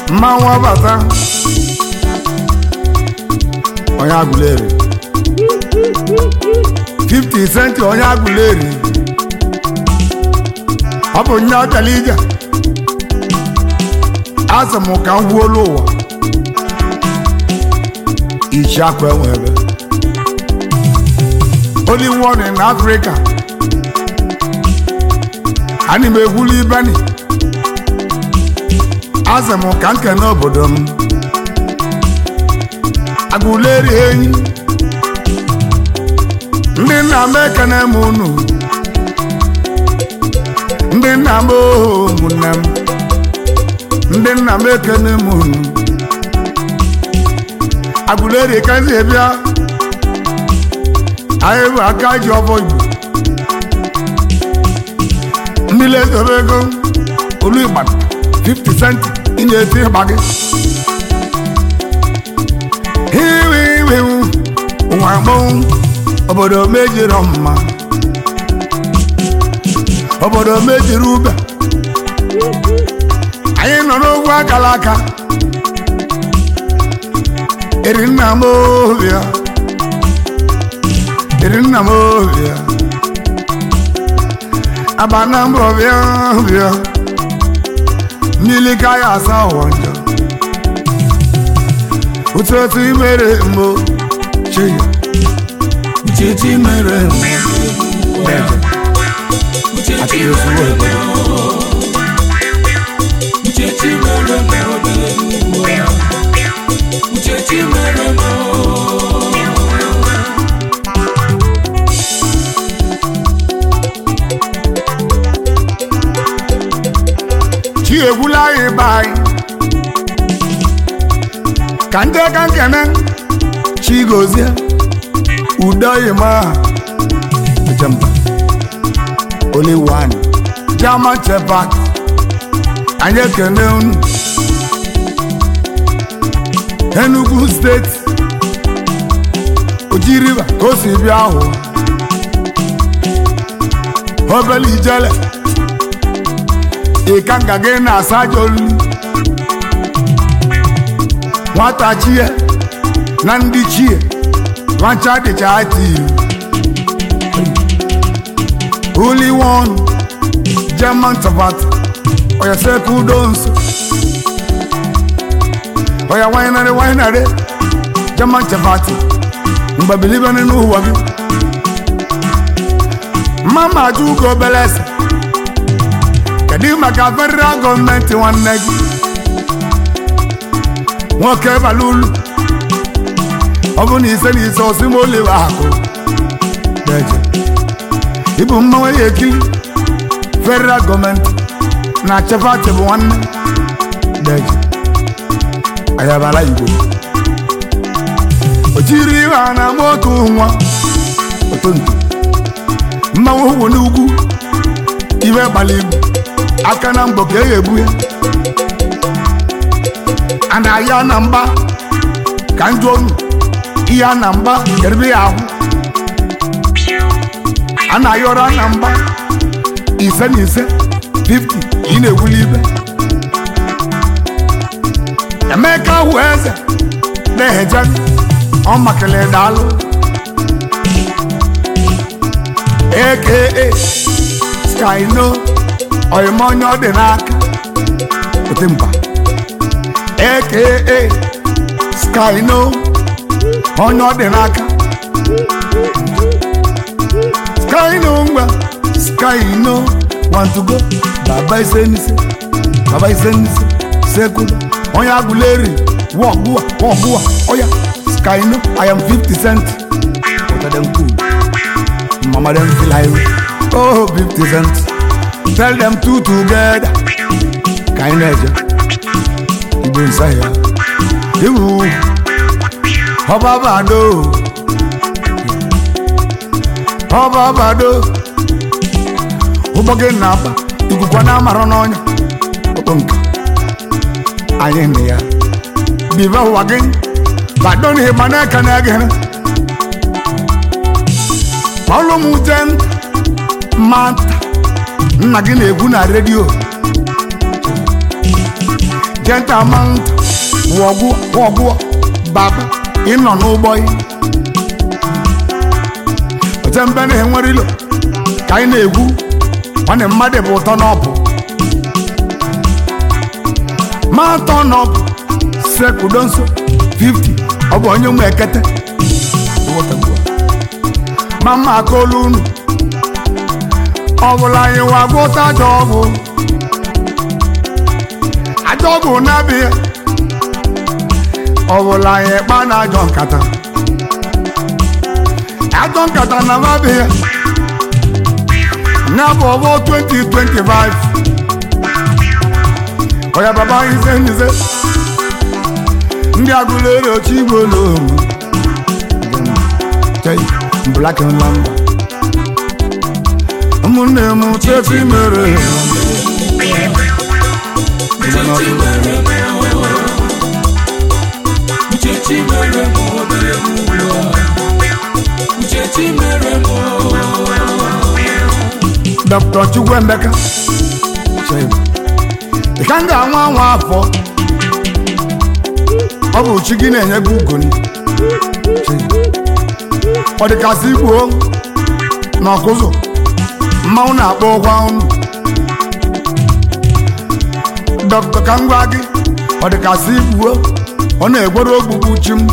mmanwụ ọbata onye agụleri 50 centi onye agụleri ọ bụ nye ọbịala ije asị m ka m gwuolu ụwa ichi akwa enwebe only one in Africa ana m egwulu ibeni asị m ka nkene obodo m agụleri enyi ndị nna m ekene m unu ndị nna m oho ụmụnne m ndị nna m ekene m unu agụleri kazi bịa anyị bụ aka ji ọbọ igbo mmiri ezobe ego olu ịgbata 50 cent ị na-eti ịgba gị iwe iwe nwa gbọnwụ obodo mejiri mma obodo mejiri ube anyị nọ n'ogwu akara aka eri nna m obia eri nna m obia abana m obia obia mmiri ka ya asa ụwa njọ otu otu imere mgbo chi ya Uchechi mere Uchechi mere Uchechi mere Uchechi mere chi egwula anyị be anyị ka ndị ka nkene chi gozie udo yima jamba only one german shepherd anyị ekene unu enugu steeti oji river ka o si bịa ahụ obele ijele ịkanga gị na-asa aja olulu nwata chie na ndị chie nwacha dịcha ati Holy one German tabat oya seku udo nso oya wainare wainare German tabat mgbabilibe n'ụwa gị mama ajugo belese kedu maka federal gọọmenti nwanne gị nwoke bara ulu ọ bụ na ise na ise osi ma olive akụ deje ịbụ mmanwụ ya ekili federal gọọmenti na chefati bụ nwanne deje ayabara igbo o jiri ihe a na-ama otu nwa otonto mmanwụ hụ n'ugwu ibe gbara igbo aka na mgbọ ka e egbu ya a na-aya na mgba ka njụ onu ihe a na mgba kerebe ya ahụ a na-ayọrọ na mgba ise na ise 50 ị na-ewuli ibe emeka hụ eze na-eheje ọ makele daalụ aka skyno oyima onye ọ dị n'aka otemba aka skyno onye ọ dị n'aka skyno ngwa skyno want to go baba ise n'ise baba ise n'ise sekula onye agụleri wọgụwa wọgụwa oya skyno i am 50 cent What them cool mama dem feel highway oh 50 cent tell them two together ka anyị na-eje igbo nsa ya iwu ọbabado ọbabado ụgbọ gị na-aba ikuku na-amara n'ọnya ọkpọ nka anyị nne ya bibe ụwa gị bado na ịgba n'aka na gị ọlụ m jen mata nna gị na-egwu na redio gentamount wọgwụ wọgwụ baba ịnọ n'ụgbọ yi otembe na-enwere ilo ka anyị na-egwu nwanne mmadụ bụ ụtọ n'ọbụ ma atọ n'ọbụ sekudo nso 50 ọ bụ onye nwe ekete ma mma aka olu unu ọ bụla anyị wagwọta ajọ ọgwụ ajọ ọgwụ na-abịa ọ bụla anyị kpa na ajọ nkata ajọ nkata na mabịa na bụ ọgbọ 2025 ọya baba ise nyize ndị agụlere otu igbo n'omu black and lamba ụmụnne m chechi mere Uchechi mere m Uchechi mere m obere m ụlọ Uchechi mere m dr chukwuemeka ị ka m ga-anwa anwa afọ ọ bụ chi gị na-enye gị ugoni ọ dịkasị igbuo na ọkụzụ mmanwụ na-akpọ ụkwa unu dọkịta ka m gwa gị ọ dịkasị igbuo ọ na-egwere ogbugbu chi m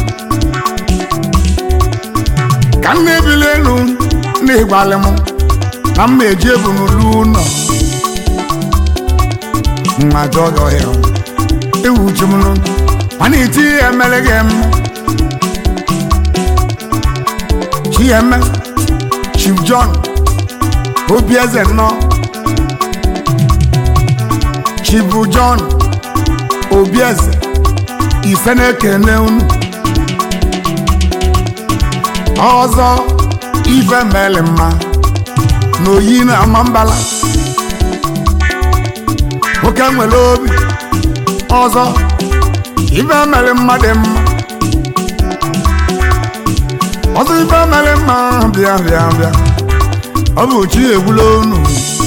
ka m na-ebili elu na-egwalị m na m na-eji ebu n'ụlọ ụlọ nwa jọọ ọhịa ewu chi m nụ mana iti ya emere gị emme chieme chief john obieze nnọọ chief john obieze ise na-ekene unu ọzọ ife mele mma na oyi na ama mbala nwoke nwere obi ọzọ ife mere mma dị mma ọzọ ife mere mma bịa bịa bịa ọ bụ chi egbula unu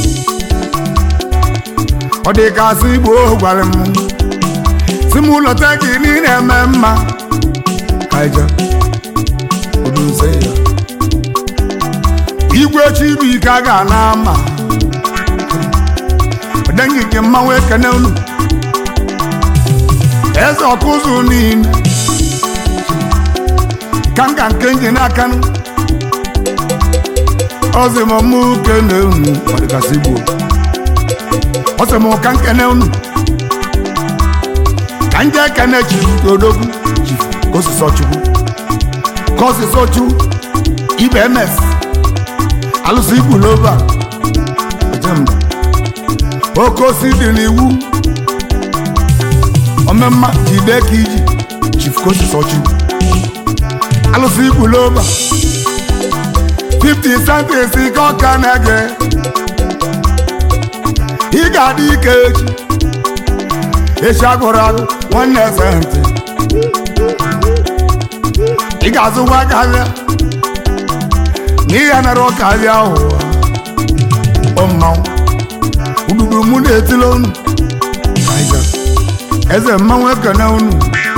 ọ dị ka asị igbo gwara m si m lọta gị niile eme mma kaija odunse ya igwe chibuike a ga na ama ọdengi nke mmanwụ ekene unu eze ọkụzụ niile ka nka nke nji n'aka nụ ọsị m mụ kene unu ọdịgasị igbo ọsị m ka nkene unu ka nje ekene chifu odogwu chifu ka osisi ọchukwu ka osisi ọchukwu ibe ms alụsị igbu n'obe a ojemba oke osi dị n'iwu omemma jide ka iji chifu ka osisi ọchukwu alụsị igbu n'obe a 50 centis ka ọka na-ege ị ga-adị ike echi echi agụrụ agụ nwanne eze ntị ị ga-azụkwa aka abịa n'ihe nara ụka abịa ụwa ọ mmanwụ ududu mụ na-etile unu eze mmanwụ ekene unu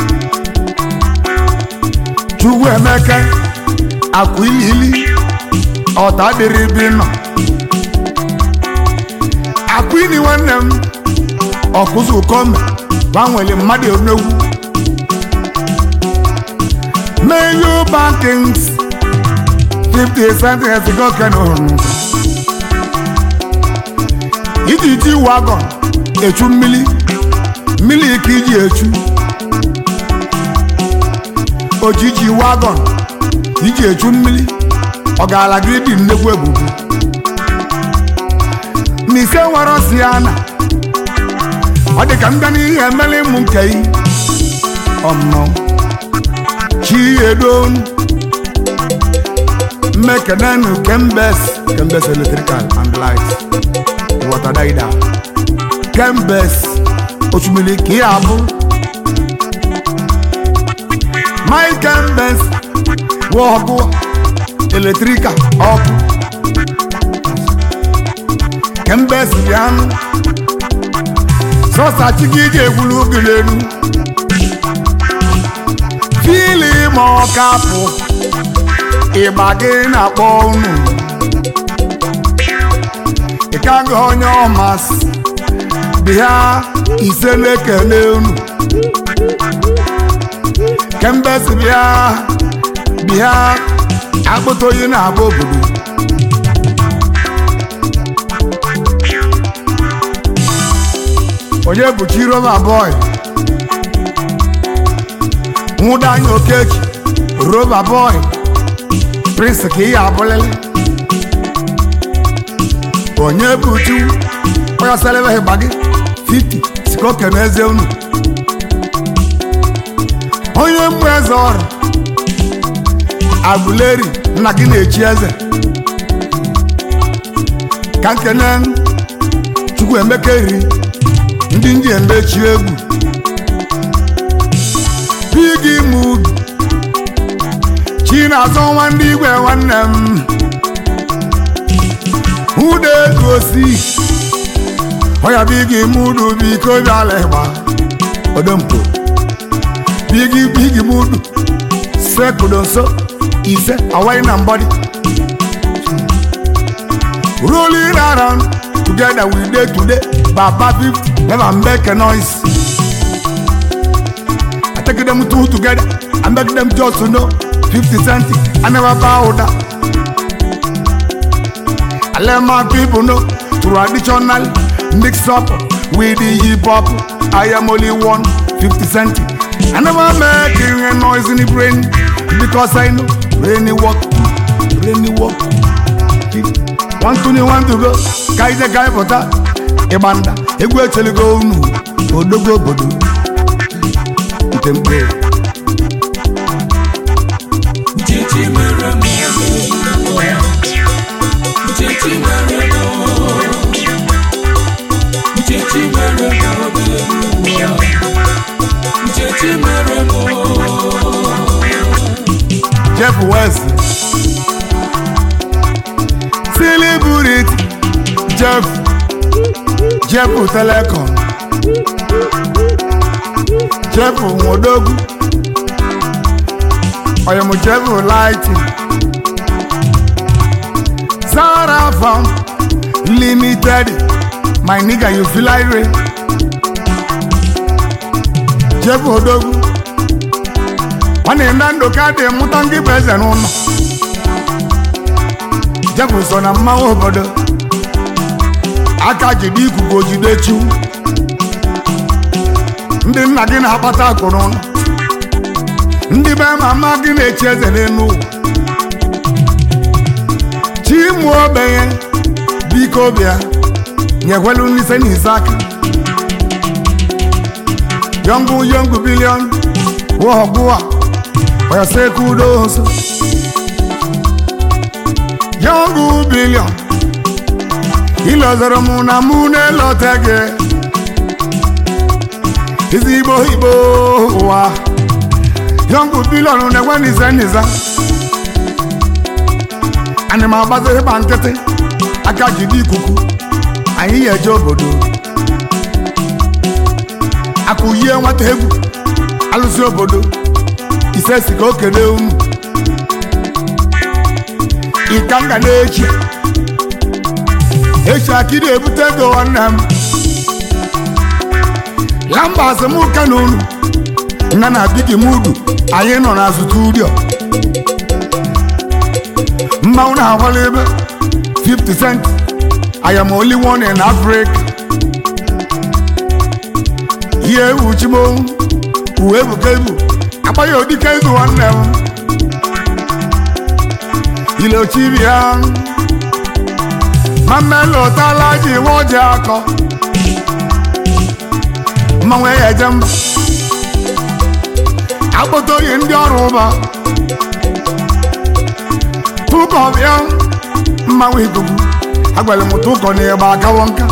chukwu emeka akwa ilili ọta dịrị bi nọ akwini nwanne m ọkụzụ kọme gbanwere mmadụ onegwu meyo bankings 50 cents goken hụrụ iji ji wagon echu mmiri mmiri ka iji echu ojiji wagon iji echu mmiri ọ gaala gị dị nnekwu ebubu n'ise nwere osi ya na ọ dị ka m bịa n'ihe emela ịmụ nke yi ọmụmụ chi edonu mmekenenu kembes kembes electrical and light water daida kembes osimiri ka ihe abụ mike kembes wụ ọkụ eletrika ọkụ kembes bịanụ sọsa chi gị ga-egwulu gị n'elu fili ma ọ kapụ ịgba gị na-akpọ unu ịkaghị onye ọmasị bịa ise na-ekele unu kemgbe si bịa bịa akpụta oyi na-agba obodo onye bụ chiroma boy nwụda anya okeki roba boy prince ka ihe abụlịlị onye bụ chu onye selebeghị gba gị 50 sikoke n'eze unu onye mmụ eze ọrụ agụleri nna gị na-echi eze ka nkene chukwu emeka iri ndị ndị emechi egwu bigi mud chi na-azọ nwa ndị igwe nwanne m ụda ego osi ọya bigi mudu biko bịala ịgba odompo bigi bigi mudu sekudo nso ise awai na mbọdị rolling around together we dey today baba fifty never make a noise i take them two together i make them just to know fifty cent i never bow down i let my people know traditional mix up with the hip hop i am only one fifty cent i never make a noise in the brain because i know rainy work rainy work one twenty one to go ka ije ka ịpụta ịgba nda egwu echeligo unu odogo obodo nke mkpe Uchechi mere m Uchechi mere m Uchechi mere m Uchechi mere m jeff west celebrity jeff jeff telecom jeff nwodogwu oyemu jeff lighting sarah farm limited my nigga you feel like rain jeff odogwu nwanne na ndụ ka dị mụta ndị bụ eze n'ụlọ jeff so na mmanwụ obodo aka jide ikuku ojide chu ndị nna gị na-akpata akụ n'ụlọ ndị be mama gị na-echi eze n'elu ụwa chi mụ ogbenye biko bịa nyekwelu n'ise n'ise aka yọngụ yọngụ bilion wọgụa oyasekudoso yọngụ bilion ilozoro mụ na mụ na-elote gị ezigbo igbo ụwa yọngụ bilion na-enwe n'ize n'iza ana m agbazi ịgba nkịtị aka jide ikuku anyị ya eje obodo akụyie nwata egwu alụsị obodo ise si ka o kele unu ịkanga na-echi echi akịrị ebute ego nwanne m lamba asịmụka na unu nna na bigi mudu anyị nọ na studio mmanwụ na-agbala ebe 50 cent I am only one in Africa ihe ewu chimo uwe ebuka ibu agbaghị odike izu nwanne m ilochibia mamelụtala ji nwoji akọ mmanwụ ya eje mba akpụta oyi ndị ọrụ ụba tụkọ bịa mmanwụ ikuku agwara m tụkọ na ịgba akawo nka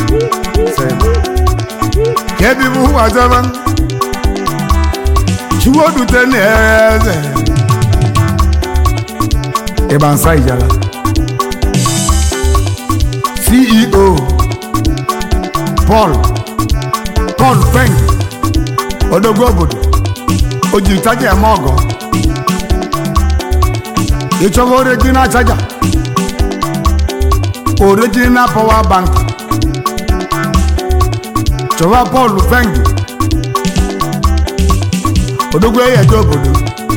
ka ebibu wazaba chiwodute na eze ịgba nsa ijala ceo paul Paul Peng odogwu obodo o jiri chaja eme ọgọ ịchọba original chaja original power bank chọba Paul Peng odogwu eyeje obodo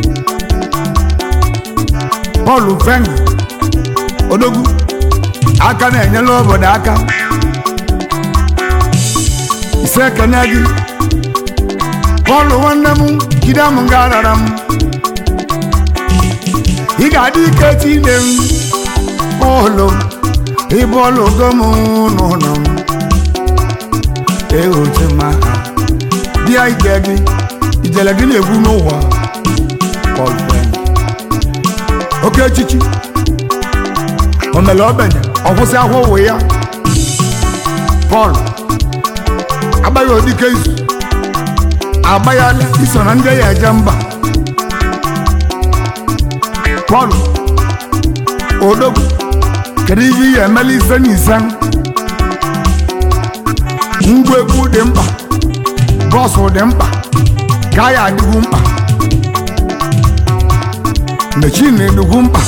Paul Peng odogwu aka na-enyela obodo aka ise ekene gị Paul nwanne m jide m nga rara m ị ga-adị ike tine m Paul ịbọọlụ go m n'ụlọ m eoche ma bịa ije gị ijele gị na-egwu n'ụwa Paul Peng oke echichi o mere ogbenye ọ kwụsị ahụ ụwa ya Paul agbaghị odike izu agbaghala iso na ndị ya eje mba Paul odogwu kedu ihe ihe emela ise na ise ngwa egwu dị mkpa bọsụ dị mkpa ka ya adịgwu mkpa mechin edugwu mkpa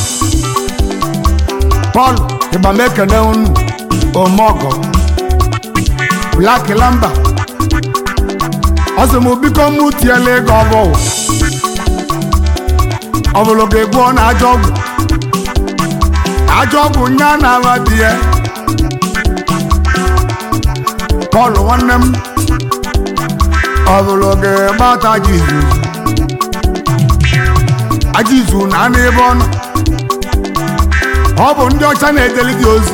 Paul ịgbam ekele unu omeọgọ Black Lamba ọ sị m biko mụ tiela ego ọbọwụ ọ bụrụ ga-egbu ọ na ajọ ọgwụ ajọ ọgwụ nya na-agha di ya Paul nwanne m ọ bụrụ ga-egbata aja izu aja izu na anụ ebe ọ nọ ọ bụ ndị ọcha na-edeli gị ozi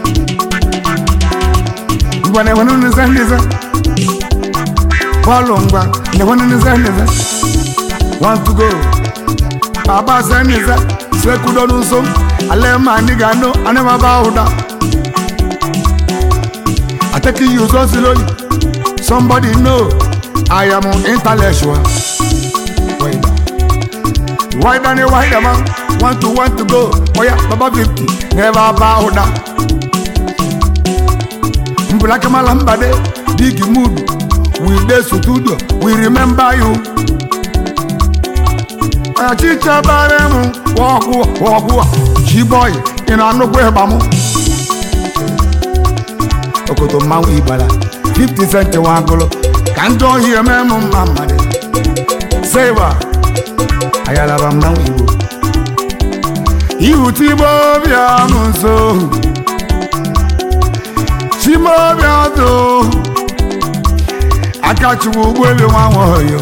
ngwa na-enwere nnize nnize Paul ngwa na-enwere nnize nnize want to go baba se nnize sekudo nso ale ma anyị ga-anụ anyị ma ba ụda I take you so slowly somebody know I am intellectual Wait. Why don't you why the man want to want to go Oh yeah, Baba 50 Never bow down Mbulaka malambade Digi mood We dey studio We remember you Achicha bare mu Wọkwụ wọkwụ Chiboy Ị na-anụkwa ịgba mụ Okoto mmanwụ Igbala 50 cent nwagolo Ka ndị ohi eme mụ mma mmadụ Seba Ayalaba mmanwụ Igbo ihu timobia m nso timobia do akachukwu ụgbọelu nwa nwaoyo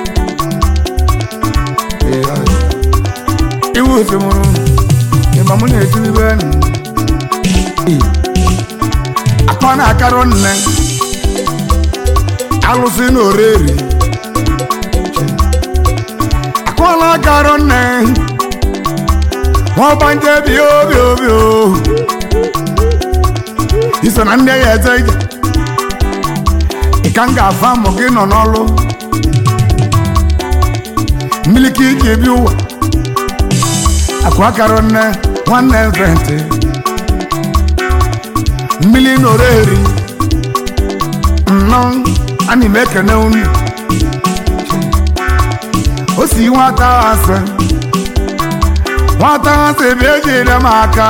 iwu osimiri ịma mụ na-etiribe akpa na-akarụ nne alụsị na oreri akpa na-akarụ nne wọ́n bá ń jẹ́ bí ó bí ó bí ó. iso na ndị ya eze ije ịka m ga-afa mụ gị nọ n'ọlụ mmiri ka iji ebi ụwa akụ akara nne nwanne ntị mmiri nọrọ eri nnọọ ana m ekene unu o si nwata asị nwata asị bịa ejire m aka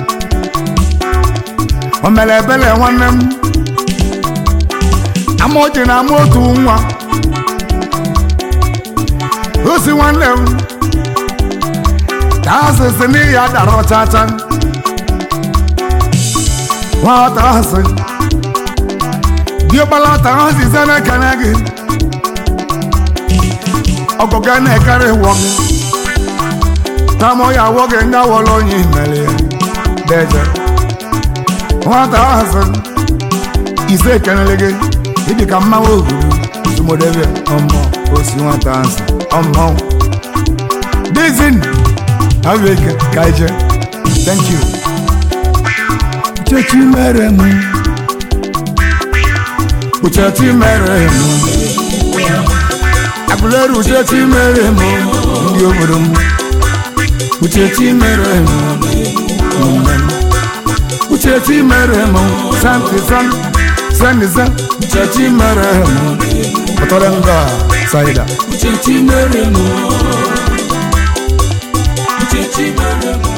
o mere ebele nwanne m amaoji na ama otu nwa o si nwanne m ka asịsị n'ihi ya dara ọchacha nwata asị diọkpala ta asịsị na-ekene gị ọgụga na-ekere wọ gị tamọ ya wọ gị ndị awọla onye mere ya deje nwata asị ise ekenele gị ịdị ka mmanwụ oguru sumodebe ọmọ osi nwata asị ọmọ dizin abeke ka ije thank you uchechi mere m uchechi mere m agụleri uchechi mere m ndị obodo m uchechi mere m ụmụnne m uchechi mere m santi san nise nise nchechi mere m pụtara nga saida Uchechi mere m Uchechi mere m